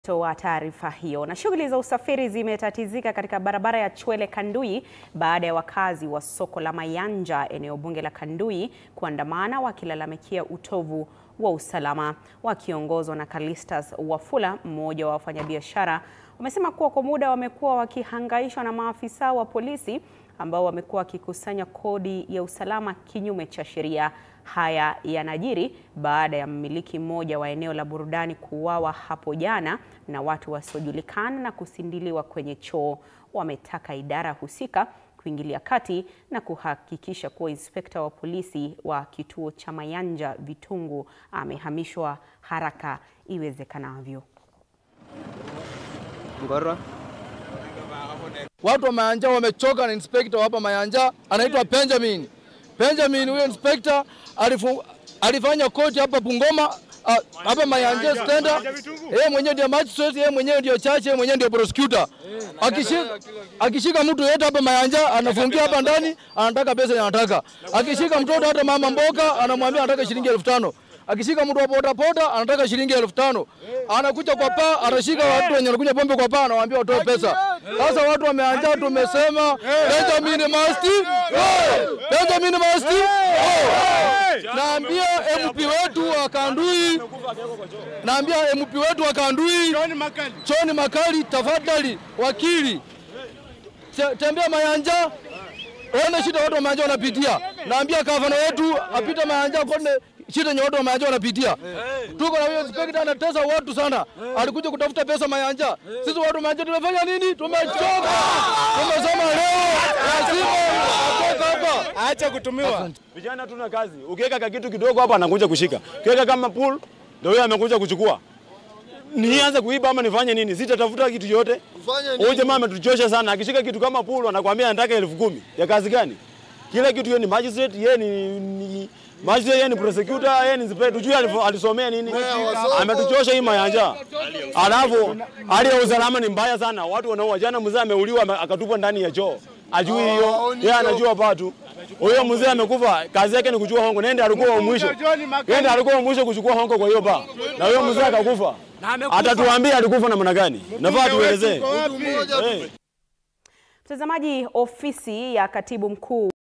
wa taarifa hiyo. Na shughuli za usafiri zimetatizika katika barabara ya Chwele Kandui baada ya wakazi wa soko la Mayanja eneo bunge la Kandui kuandamana wakilalamikia utovu wa usalama. Wakiongozwa na Calistus Wafula, mmoja wa wafanyabiashara, wamesema kuwa kwa muda wamekuwa wakihangaishwa na maafisa wa polisi ambao wamekuwa wakikusanya kodi ya usalama kinyume cha sheria. Haya yanajiri baada ya mmiliki mmoja wa eneo la burudani kuuawa hapo jana na watu wasiojulikana na kusindiliwa kwenye choo. Wametaka idara husika kuingilia kati na kuhakikisha kuwa inspekta wa polisi wa kituo cha Mayanja Vitungu amehamishwa haraka iwezekanavyo. Ngorwa. Watu wa Mayanja wamechoka na inspector hapa Mayanja anaitwa Benjamin. Benjamin huyo inspector alifu, alifanya koti hapa Bungoma ah, hapa Mayanja stenda. Yeye mwenyewe ndio magistrate, yeye mwenyewe ndio judge, yeye mwenyewe ndio prosecutor. Akishika akishika mtu yeyote hapa Mayanja anafungia hapa ndani, anataka pesa anataka. Akishika mtoto hata mama mboga anamwambia anataka shilingi elfu tano. Akishika mtu wa boda boda anataka shilingi elfu tano. Anakuja kwa paa, anashika watu wenye wanakunywa pombe kwa paa, anawaambia watoe pesa. Sasa watu wameanja, tumesema Benjamin must go! Benjamin must go! Naambia MP wetu wa Kandui, naambia MP wetu wa Kandui, John Makali, tafadhali wakili, te- tembea Mayanja Ona shida watu wa Mayanja wanapitia. Naambia gavana wetu apite Mayanja kone shida yenye watu wa Mayanja wanapitia. Tuko na huyo inspector anatesa watu sana. Alikuja kutafuta pesa Mayanja. Sisi watu wa Mayanja tumefanya nini? Tumechoka. Tumesema leo lazima atoke hapa. Acha kutumiwa. Vijana tuna kazi. Ukiweka ka kitu kidogo hapa anakuja kushika. Ukiweka kama pool ndio huyo amekuja kuchukua. Nianze kuiba ama nifanye nini? Sitatafuta kitu yote. Huyu jamaa ametuchosha sana. Akishika kitu kama pool anakuambia anataka elfu kumi. Ya kazi gani? Kila kitu yeye ni magistrate, yeye ni, ni magistrate, yeye ni prosecutor, yeye ni inspector. Tujue alifo- alisomea nini? Ametuchosha hii Mayanja. Alafu hali ya usalama ni mbaya sana. Watu wanaua. Jana mzee ameuliwa ame- akatupwa ndani ya choo. Ajui hiyo. Yeye anajua patu. Huyo mzee amekufa, kazi yake ni kuchukua hongo. Nende alikuwa wa mwisho. Nende alikuwa wa mwisho kuchukua hongo kwa hiyo ba. Na huyo mzee akakufa. Atatuambia alikufa namna gani? Nafaa tuelezee. Eh. Mtazamaji, ofisi ya katibu mkuu